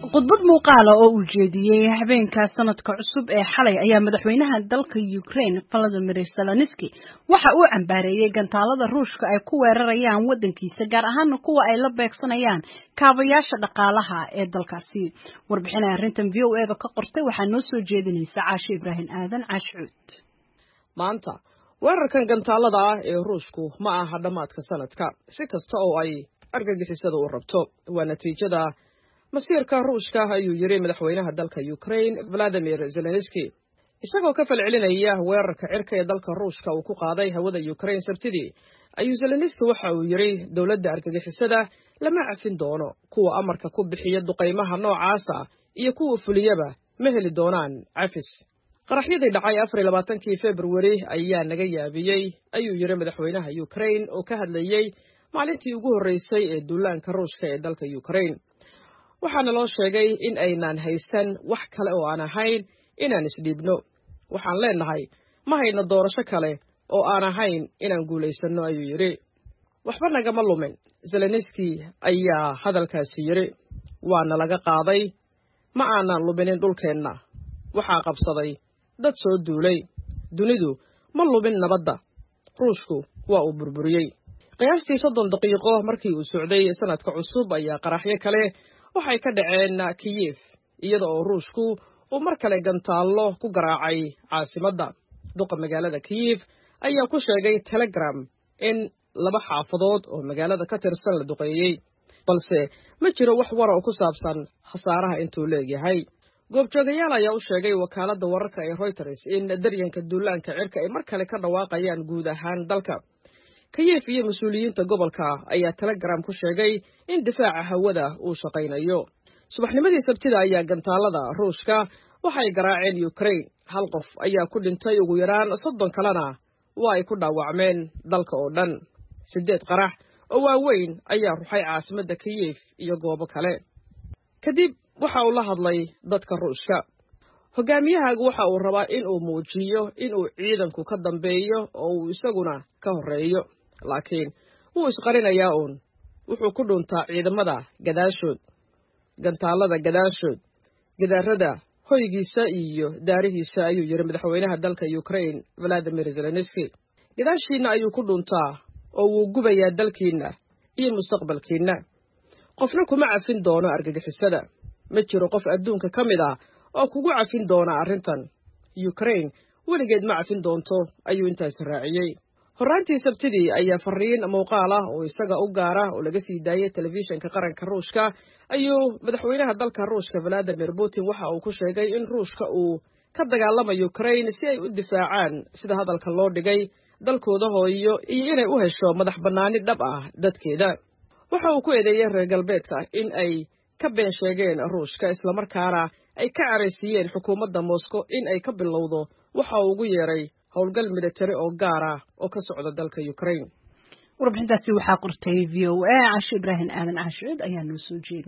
khudbad muuqaala oo uu jeediyey habeenka sanadka cusub ee xalay ayaa madaxweynaha dalka Ukraine Volodymyr Zelensky waxa uu cambaareeyay gantaalada Ruushka ay ku weerarayaan wadankiisa gaar ahaan kuwa ay la beegsanayaan kaabayaasha dhaqaalaha ee dalkaasi warbixin ay arrintan VOA-da ka qortay waxaa noo soo jeedinaysa Caashi Ibrahim Aadan Caashcuud maanta weerarkan gantaalada ah ee ruushku ma aha dhammaadka sanadka si kasta oo ay argagixisada u rabto waa natiijada masiirka ruushka ayuu yidhi madaxweynaha dalka ukraine valadimir zelenski isagoo ka falcelinaya weerarka cirka ee dalka ruushka uu ku qaaday hawada ukraine sabtidii ayuu zelenski waxa uu yidhi dowladda argagixisada lama cafin doono kuwa amarka ku bixiya duqaymaha noocaasa iyo kuwa fuliyaba ma heli doonaan cafis qaraxyadii dhacay afar iyo labaatankii februari ayaa naga yaabiyey ayuu yidhi madaxweynaha ukraine oo ka hadlayey maalintii ugu horreysay ee duulaanka ruushka ee dalka ukraine waxaana loo sheegay in aynaan haysan wax kale oo aan ahayn inaan isdhiibno waxaan leennahay ma hayno doorasho kale oo aan ahayn inaan guulaysanno ayuu yidhi waxba nagama lumin zelenski ayaa hadalkaasi yidhi waana laga qaaday ma aanan luminin dhulkeenna waxaa qabsaday dad soo duulay dunidu ma lumin nabadda ruushku waa uu burburiyey qiyaastii soddon daqiiqo markii uu socday sanadka cusub ayaa qaraxyo kale waxay ka dhaceen kiyif iyada oo ruushku uu mar kale gantaallo ku garaacay caasimadda duqa magaalada kiyif ayaa ku sheegay telegram in laba xaafadood oo magaalada ka tirsan la duqeeyey balse ma jiro wax wara oo ku saabsan khasaaraha intuu leegyahay goobjoogayaal ayaa u sheegay wakaaladda wararka ee reuters in daryanka duulaanka cirka ay mar kale ka dhawaaqayaan guud ahaan dalka kiyif iyo mas-uuliyiinta gobolka ayaa telegram ku sheegay in difaaca hawada uu shaqaynayo subaxnimadii sabtida ayaa gantaalada ruushka waxay garaaceen ukraine hal qof ayaa ku dhintay ugu yaraan soddon kalena waa ay ku dhaawacmeen dalka oo dhan siddeed qarax oo waaweyn ayaa ruxay caasimadda kiyif iyo goobo kale kadib waxa uu la hadlay dadka ruushka hogaamiyahaagu waxa uu rabaa in uu muujiyo in uu ciidanku ka dambeeyo oo uu isaguna ka horreeyo laakiin wuu isqarinayaa uun wuxuu ku dhuntaa ciidamada gadaashood gantaalada gadaashood gidaarada hoygiisa iyo daarihiisa ayuu yidhi madaxweynaha dalka ukraine valadimir zelenski gadaashiinna ayuu ku dhuntaa oo wuu gubayaa dalkiinna iyo mustaqbalkiinna qofna kuma cafin doono argagixisada ma jiro qof adduunka ka mid ah oo kugu cafin doona arrintan ukraine weligeed ma cafin doonto ayuu intaasi raaciyey horraantii sabtidii ayaa fariin muuqaal ah oo isaga u gaara oo laga sii daayey telefishinka qaranka ruushka ayuu madaxweynaha dalka ruushka valadimir putin waxa uu ku sheegay in ruushka uu ka dagaalamayo ukraine si ay u difaacaan sida hadalka loo dhigay dalkooda hooyo iyo inay u hesho madax bannaani dhab ah dadkeeda waxa uu ku eedeeyey reer galbeedka in ay ka been sheegeen ruushka islamarkaana ay ka caraysiiyeen xukuumadda moscow in ay ka bilowdo waxa uu ugu yeeray howlgal militari oo gaar ah oo ka socda dalka ukraine warbixintaasi waxaa qortay v o a cashi ibraahim aadan caashicuud ayaa noo soo jeeday